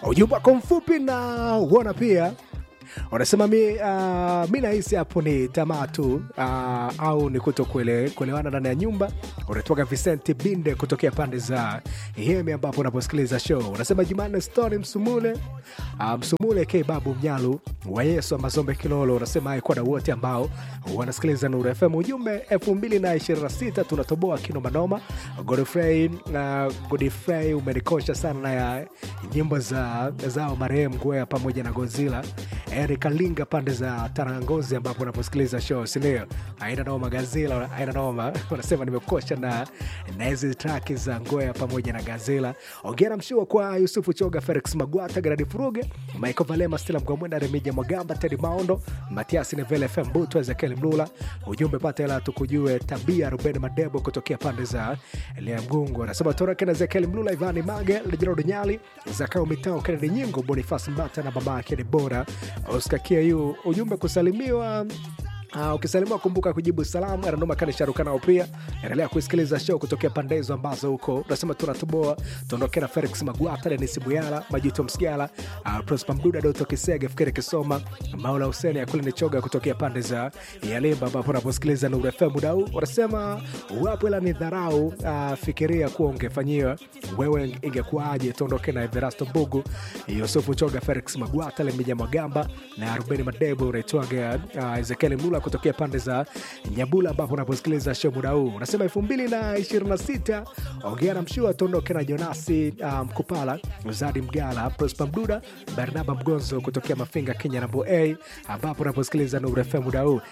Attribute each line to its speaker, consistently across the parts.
Speaker 1: ujumbe wako mfupi na uona pia unasema mi, uh, mi nahisi hapo ni tamaa tu uh, au ni kuto kuele, kuelewana ndani ya nyumba unatoka Vicente Binde kutokea pande za Yemi ambapo unaposikiliza show unasema Jumanne Stone Msumule uh, Msumule K Babu Mnyalu wa Yesu Mazombe Kilolo unasema haikuwa na wote ambao wanasikiliza Nuru FM ujumbe 2026 tunatoboa kinomanoma Godfrey uh, Godfrey umenikosha sana na ya nyimbo za zao marehemu Ngwea pamoja na Godzilla Eric Linga pande za Tarangozi ambapo unaposikiliza show sindio? Aina noma Gazela, aina noma unasema nimekosha na na hizi traki za Ngoya pamoja na Gazela. Ongera mshua kwa Yusufu Choga, Felix Magwata, Gerard Furuge, Michael Valema, Stella Mgwamwenda, Remija Mwagamba, Teddy Maondo, Matias Nevele, FM Buto, Ezekiel Mlula. Ujumbe pata hela tukujue tabia, Ruben Madebo kutokea pande za Lea Mgungu anasema toroke na Ezekiel Mlula, Ivani Mage, Lejerod Nyali, Zakao Mitao, Kennedy Nyingo, Bonifas Mbata na mama yake Debora Oscar Kiayu. Ujumbe kusalimiwa Uh, ukisalimiwa kumbuka kujibu salamu ananoma kani sharukanao pia endelea kusikiliza show kutokea pande hizo ambazo huko unasema tunatoboa tuondoke na felix magwata denis buyala majuto msigala uh, prosper mduda doto kisege fikiri kisoma maula huseni akuli nichoga kutokea pande za yalimba ambapo unaposikiliza nuru fm muda huu wanasema wapo ila ni dharau uh, fikiria kuwa ungefanyiwa wewe ingekuwaje tuondoke na everasto mbugu yusufu choga felix magwata lemija magamba na rubeni madebo unaitwaga uh, ezekieli mlula kutokea pande za Nyabula ambapo unaposikiliza show muda huu. Unasema elfu mbili na ishirini na sita ongea na mshua tuondoke na Jonasi Mkupala, um, Zadi Mgala, Prosper Mduda, Barnaba Mgonzo kutokea Mafinga, Kenya namba A, ambapo unaposikiliza Nuru FM muda huu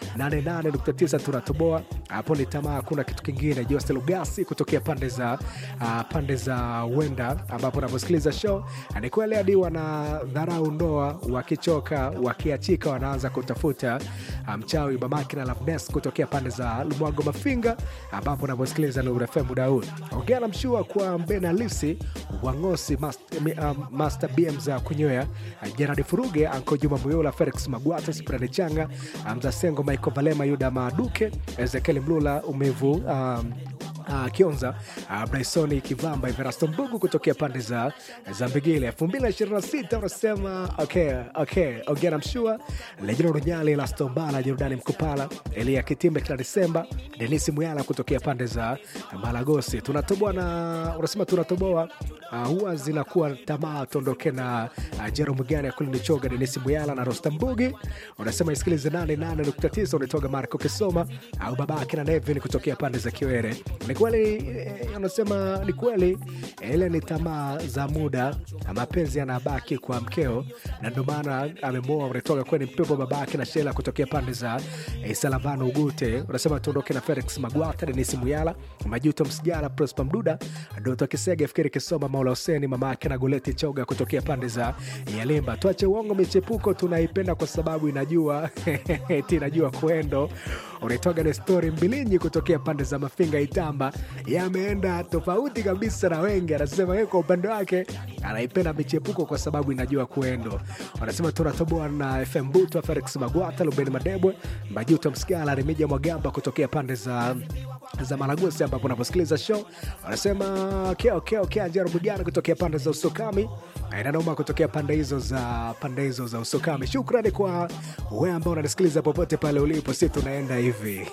Speaker 1: 88.9 tunatoboa hapo. Ni tamaa, hakuna kitu kingine. Jose Lugasi kutokea pande za uh, pande za Wenda ambapo unaposikiliza show ni kweli hadi wana dharau ndoa, wakichoka wakiachika wanaanza kutafuta mchawi um, mamake na Loveness kutokea pande za Lumwago Mafinga, ambapo unavyosikiliza Nuru FM muda huu. Ongea na mshua kwa Mbena Lisi Wangosi, Master, um, Master BM za kunywea, Gerard Furuge, Anko Juma Muyula, Felix Magwata, Sprani Changa, Mzasengo, Michael Valema, Yuda Maduke, Ezekiel Mlula, Umevu um, Uh, Kionza uh, Brysoni Kivamba Everasto Mbugu kutokea pande za za Mbigile 2026 unasema okay, okay. Ongera Mshua Lejino Runyali Lastombala Jordani Mkupala Elia Kitimbe kila Desemba Denisi Muyala kutokea pande za Malagosi tunatoboa na unasema tunatoboa uh, huwa zinakuwa tamaa tuondoke na uh, Jero Mugani Akulini Choga Denisi Muyala na Rosta Mbugi unasema isikilize 88.9 unatoga Marco Kisoma au babake na Nevin kutokea pande za Kiwere ni kweli anasema ni kweli ile ni tamaa za muda na mapenzi yanabaki kwa mkeo na ndio maana amemoa unatoka kweni mpepo babake na shela kutokea pande za eh, salavano ugute unasema tuondoke na felix magwata denisi muyala majuto msijala prosper mduda doto kisege fikiri kisoma maula huseni mama yake na goleti choga kutokea pande za yalimba tuache uongo michepuko tunaipenda kwa sababu inajua ti inajua kwendo unaitwaga na stori mbilinyi kutokea pande za mafinga itamba yameenda tofauti kabisa na wengi anasema yeye kwa upande wake anaipenda michepuko kwa sababu inajua kuendo wanasema tunatoboa na fm buto felix magwata lubeni madebwe majuto msigala remija mwagamba kutokea pande za za Malagosi ambapo unaposikiliza show wanasema keo keo keo Njero Bugana kutokea pande za Usokami inanoma kutokea pande hizo za pande hizo za Usokami. Shukrani kwa wewe ambao unanisikiliza popote pale ulipo, si tunaenda hivi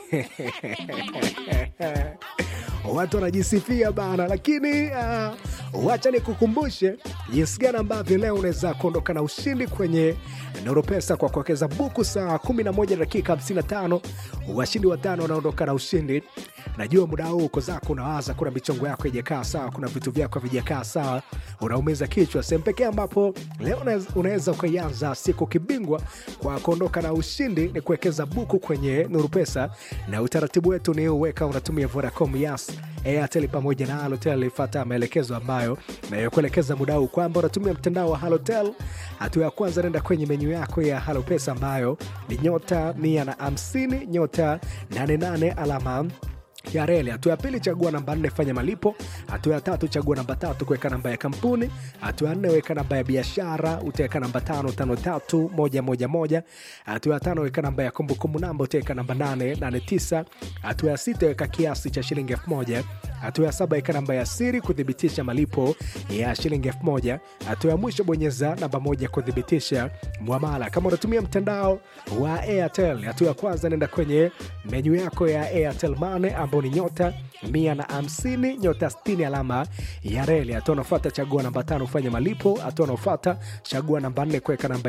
Speaker 1: watu wanajisifia bana, lakini uh, wacha nikukumbushe jinsi gani ambavyo leo unaweza kuondoka na ushindi kwenye Nuru Pesa kwa kuwekeza buku saa 11 dakika 55. Washindi watano wanaondoka na ushindi. Najua muda huu uko zako unawaza, kuna michongo yako ijakaa sawa, kuna vitu vyako havijakaa sawa, unaumiza kichwa. Sehemu pekee ambapo leo unaweza ukaianza siku kibingwa kwa kuondoka na ushindi ni kuwekeza buku kwenye Nuru Pesa, na utaratibu wetu ni uweka unatumia Vodacom, Yas, Airtel pamoja na Halotel. Ifuata maelekezo ambayo nayokuelekeza muda huu kwamba unatumia mtandao wa Halotel. Hatua ya kwanza, nenda kwenye menyu yako ya Halo Pesa ambayo ni nyota mia na hamsini nyota 88 alama ya reli. Hatua ya pili, chagua namba nne, fanya malipo. Hatua ya tatu, chagua namba tatu, kuweka namba ya kampuni. Hatua ya nne, weka namba ya biashara, utaweka namba tano tano tatu moja moja moja. Hatua ya tano, weka namba ya kumbukumbu namba, utaweka namba nane nane tisa. Hatua ya sita, weka kiasi cha shilingi elfu moja. Hatua ya saba, weka namba ya siri kuthibitisha malipo ya shilingi elfu moja. Hatua ya mwisho, bonyeza namba moja kuthibitisha mwamala. Kama unatumia mtandao wa Airtel, hatua ya kwanza, nenda kwenye menyu yako ya Airtel Money ambao ni nyota mia na hamsini nyota sitini alama ya reli. Hatua unafuata chagua namba tano ufanye malipo. Hatua unafuata chagua namba nne kuweka namba